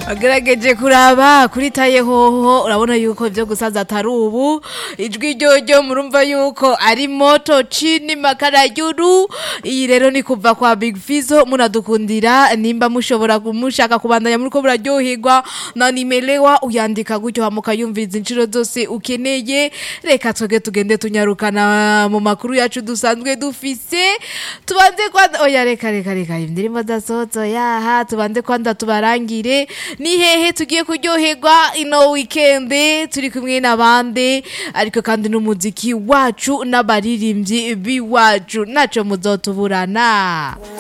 agerageje kuraba kuri taye hoho urabona yuko ibyo gusaza atari ubu ijwi ryo murumva yuko ari moto chini makarayuru iyi rero ni kuva kwa Big Fizo munadukundira nimba mushobora kumushaka kubandanya muri ko buraryoherwa na nimelewa uyandika gutyo hamuka yumviza inshuro zose ukeneye reka twege tugende tunyarukana mu makuru yacu dusanzwe dufise tubanze kwa oya reka reka reka indirimbo dasozo yaha tubanze kwanda tubarangire ni hehe tugiye kuryoherwa ino weekend turi kumwe n'abandi ariko kandi n'umuziki wacu n'abaririmbyi biwacu naco muzotuburana